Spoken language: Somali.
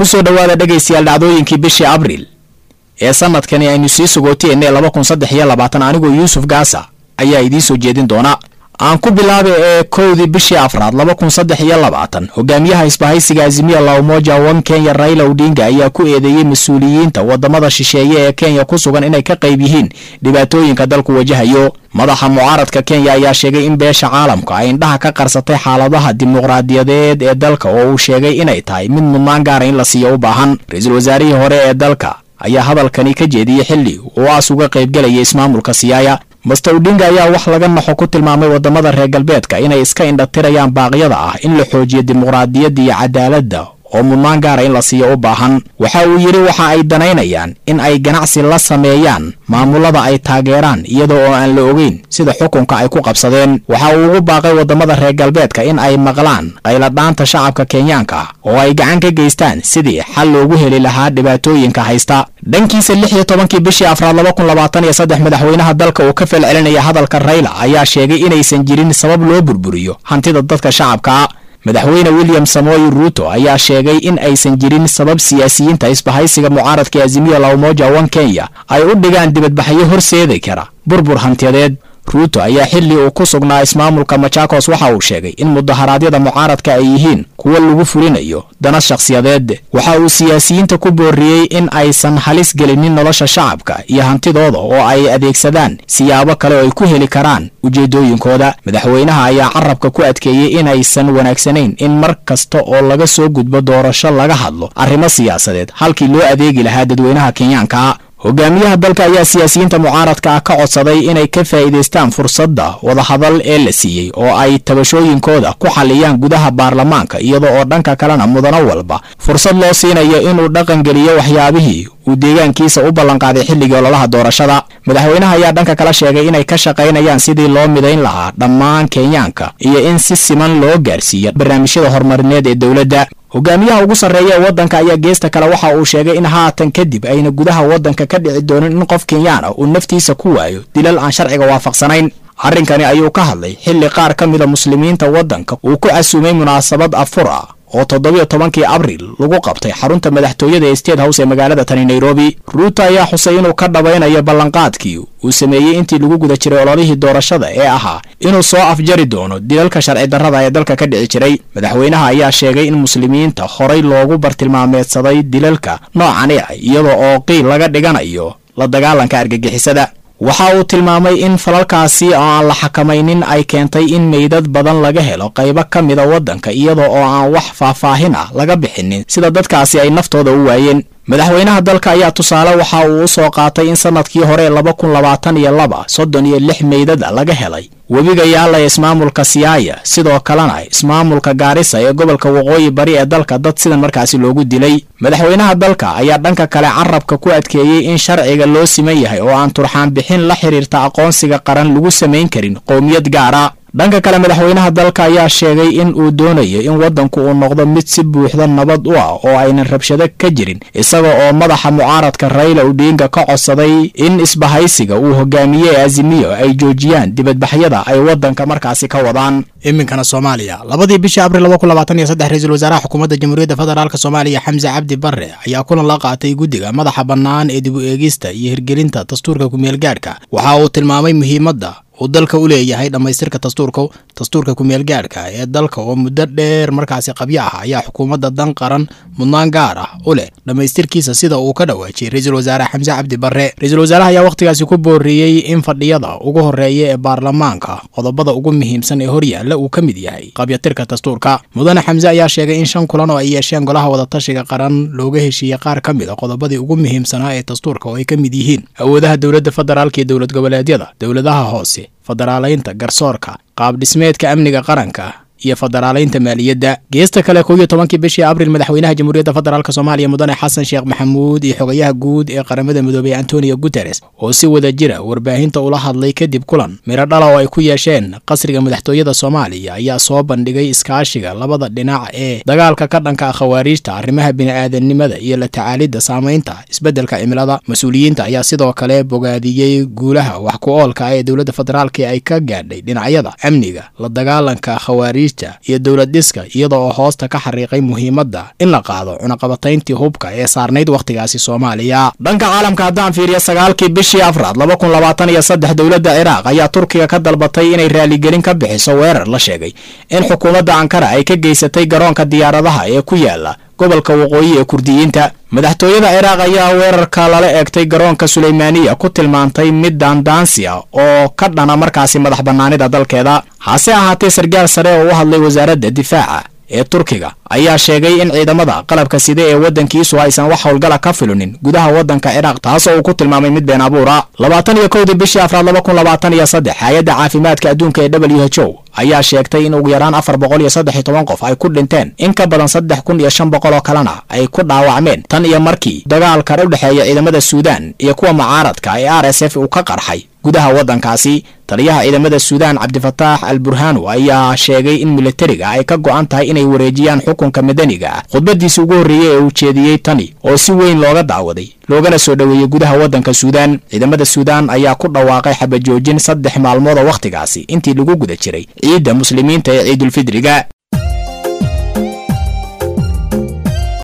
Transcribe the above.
kusoo dhowaada dhegaystayaal dhacdooyinkii bishii abriil ee sanadkani aynu sii sugooteenne laba kun saddex iyo labaatan anigoo yuusuf gaasa ayaa idiin soo jeedin doona aan ku bilaaba ee kowdii bishii afraad laba kun saddex iyo labaatan hogaamiyaha isbahaysiga azimiya laumoja wan kenya raila odinga ayaa ku eedeeyey mas-uuliyiinta wadamada shisheeye ee kenya ku sugan inay ka qayb yihiin dhibaatooyinka dalku wajahayo madaxa mucaaradka kenya ayaa sheegay in beesha caalamka ay indhaha ka qarsatay xaaladaha dimuqraadiyadeed ee dalka oo uu sheegay inay tahay mid mudnaan gaara in la siiyo u baahan ra-iisul wasaarihii hore ee dalka ayaa hadalkani ka jeediyey xilli uu aas uga qaybgelaya ismaamulka siyaaya master odinga ayaa wax laga naxo ku tilmaamay wadamada reer galbeedka inay iska indhatirayaan baaqyada ah in la xoojiyo dimuqraadiyadda iyo cadaaladda oo mudnaan gaara in la siiyo u baahan waxa uu yidhi waxa ay danaynayaan in ay ganacsi la sameeyaan maamulada ay taageeraan iyada oo aan la ogeyn sida xukunka ay ku qabsadeen waxa uu ugu baaqay wadamada reer galbeedka in ay maqlaan qayladhaanta shacabka kenyaanka oo ay gacan ka geystaan sidii xal loogu heli lahaa dhibaatooyinka haysta dhankiisa lix iyo tobankii bishii afraad laba kun labaatan iyo saddex madaxweynaha dalka uu ka falcelinaya hadalka rayla ayaa sheegay inaysan jirin sabab loo burburiyo hantida dadka shacabka madaxweyne william samoy ruuto ayaa sheegay in aysan jirin sabab siyaasiyiinta isbahaysiga mucaaradka azimiya laumoja wan kenya ay u dhigaan dibadbaxyo horseedi kara burbur hantiyadeed ruuto ayaa xilli uu ku sugnaa ismaamulka machakos waxa uu sheegay in mudaharaadyada mucaaradka ay yihiin kuwo lagu fulinayo dana shakhsiyadeed waxa uu siyaasiyiinta ku booriyey in aysan halis gelinin nolosha shacabka iyo hantidooda oo ay adeegsadaan siyaabo kale oo ay ku heli karaan ujeedooyinkooda madaxweynaha ayaa carabka ku adkeeyey inaysan wanaagsanayn in mar kasta oo laga soo gudbo doorasho laga hadlo arrimo siyaasadeed halkii loo adeegi lahaa dadweynaha kenyaanka hogaamiyaha dalka ayaa siyaasiyiinta mucaaradka ah ka codsaday inay ka faa'iidaystaan fursadda wadahadal ee la siiyey oo ay tabashooyinkooda ku xaliyaan gudaha baarlamaanka iyada oo dhanka kalena mudano walba fursad loo siinayo inuu dhaqangeliyo waxyaabihii uu deegaankiisa u ballanqaaday xilligii ololaha doorashada madaxweynaha ayaa dhanka kala sheegay inay ka shaqaynayaan sidii loo midayn lahaa dhammaan kenyaanka iyo in si siman loo gaarsiiyo barnaamijyada horumarineed ee dowladda hogaamiyaha ugu sarreeya ee waddanka ayaa geesta kale waxa uu sheegay in haatan kadib ayna gudaha waddanka ka dhici doonin in qof kenyaan ah uu naftiisa ku waayo dilal aan sharciga waafaqsanayn arrinkani ayuu ka hadlay xilli qaar ka mida muslimiinta waddanka uu ku casuumay munaasabad afur ah oo toddobiyo tobankii abriil lagu qabtay xarunta madaxtooyada ee state house ee magaalada tani nairobi ruuto ayaa xusay inuu ka dhabaynayo ballanqaadkii uu sameeyey intii lagu guda jiray ololihii doorashada ee ahaa inuu soo afjari doono dilalka sharci darrada ee dalka ka dhici jiray madaxweynaha ayaa sheegay in muslimiinta horay loogu bartilmaameedsaday dilalka noocani ah iyada oo qiil laga dhiganayo la dagaalanka argagixisada waxa uu tilmaamay in falalkaasi oo aan la xakamaynin ay keentay in meydad badan laga helo qaybo ka mida waddanka iyada oo aan wax faahfaahin ah laga bixinin sida dadkaasi ay naftooda u waayeen madaxweynaha dalka ayaa tusaale waxa uu u soo qaatay in sanadkii hore laba kun labaatan iyo laba soddon iyo lix meydada laga helay webiga yaalla ee ismaamulka siyaaya sidoo kalena ismaamulka gaarisa ee gobolka waqooyi bari ee dalka dad sidan markaasi loogu dilay madaxweynaha dalka ayaa dhanka kale carabka ku adkeeyey in sharciga loo siman yahay oo aan turxaan bixin la xiriirta aqoonsiga qaran lagu samayn karin qowmiyad gaara dhanka kale madaxweynaha dalka ayaa sheegay in uu doonayo in waddanku uu noqdo mid si buuxda nabad u ah oo aynan rabshado ka jirin isaga oo madaxa mucaaradka rayla odinga ka codsaday in isbahaysiga uu hogaamiyey azimiyo ay joojiyaan dibadbaxyada ay waddanka markaasi ka wadaan iminkana soomaaliya labadii bishii abril laba kun labaatan iyo saddex ra-iisul wasaaraha xukuumadda jamhuuriyadda federaalk soomaaliya xamse cabdi barre ayaa kulan la qaatay guddiga madaxa bannaan ee dib u eegista iyo hirgelinta dastuurka kumeelgaadhka waxa uu tilmaamay muhiimadda uu dalka u leeyahay dhammaystirka dastuurka dastuurka kumeelgaadhka ee dalka oo muddo dheer markaasi qabyo ah ayaa xukuumadda dan qaran mudnaan gaar ah u leh dhammaystirkiisa sida uu ka dhawaajiyey ra-iisul wasaare xamse cabdi barre ra-iisul wasaaraha ayaa wakhtigaasi ku booriyey in fadhiyada ugu horreeya ee baarlamaanka qodobada ugu muhiimsan ee horyaalla uu ka mid yahay qabyatirka dastuurka mudane xamse ayaa sheegay in shan kulan oo ay yeesheen golaha wadatashiga qaran looga heshiiyey qaar ka mid a qodobadii ugu muhiimsanaa ee dastuurka oo ay ka mid yihiin awoodaha dowladda federaalka iyo dowlad goboleedyada dowladaha hoose federaalaynta garsoorka qaab dhismeedka amniga qaranka iyo federaalaynta maaliyadda geesta kale kow iyo tobankii bishii abril madaxweynaha jamhuuriyadda federaalk soomaaliya mudane xasan sheekh maxamuud iyo xogayaha guud ee qaramada midoobay antonio guteres oo si wada jira warbaahinta ula hadlay kadib kulan midho dhala oo ay ku yeesheen qasriga madaxtooyada soomaaliya ayaa soo bandhigay iskaashiga labada dhinac ee dagaalka ka dhanka khawaariijta arrimaha bini'aadanimada iyo la tacaalidda saamaynta isbeddelka cimilada mas-uuliyiinta ayaa sidoo kale bogaadiyey guulaha wax ku oolka ah ee dowladda federaalk ay ka gaadhay dhinacyada amniga la dagaalanka khawaariij khawaarijta iyo dowlad dhiska iyada oo hoosta ka xariiqay muhiimadda in la qaado cunaqabatayntii hubka ee saarnayd wakhtigaasi soomaaliya dhanka caalamka haddaan fiiriyo sagaalkii bishii afraad laba kun labaatan iyo saddex dowladda ciraaq ayaa turkiga ka dalbatay inay raaligelin ka bixiso weerar la sheegay in xukuumadda ankara ay ka geysatay garoonka diyaaradaha ee ku yaala gobolka waqooyi ee kurdiyiinta madaxtooyada ciraaq ayaa weerarka lala eegtay garoonka suleymaaniya ku tilmaantay mid daandaansi ah oo ka dhana markaasi madax bannaanida dalkeeda hase ahaatee sarkaal sare oo u hadlay wasaaradda difaaca ee turkiga ayaa sheegay in ciidamada qalabka side ee waddankiisu aysan wax howlgala ka filunin gudaha waddanka ciraaq taasoo uu ku tilmaamay mid been abuura labaatan iyo kowdii bishii afraad laba kun labaatan iyo saddex hay-adda caafimaadka adduunka ee w h o ayaa sheegtay in ugu yaraan afar boqol iyo saddex iyo toban qof ay ku dhinteen in ka badan saddex kun iyo shan boqol oo kalena ay ku dhaawacmeen tan iyo markii dagaalkan u dhexeeya ciidamada suudaan iyo kuwa mucaaradka ee r s f uu ka qarxay gudaha waddankaasi taliyaha ciidamada suudaan cabdifataax al burhanu ayaa sheegay in militariga ay ka go'an tahay inay wareejiyaan xukunka madaniga ah khudbadiisi ugu horreeyey ee uu jeediyey tani oo si weyn looga daawaday loogana soo dhoweeyey gudaha waddanka suudaan ciidamada suudaan ayaa ku dhawaaqay xabajoojin saddex maalmood oo wakhtigaasi intii lagu guda jiray ciidda muslimiinta ee ciidulfidriga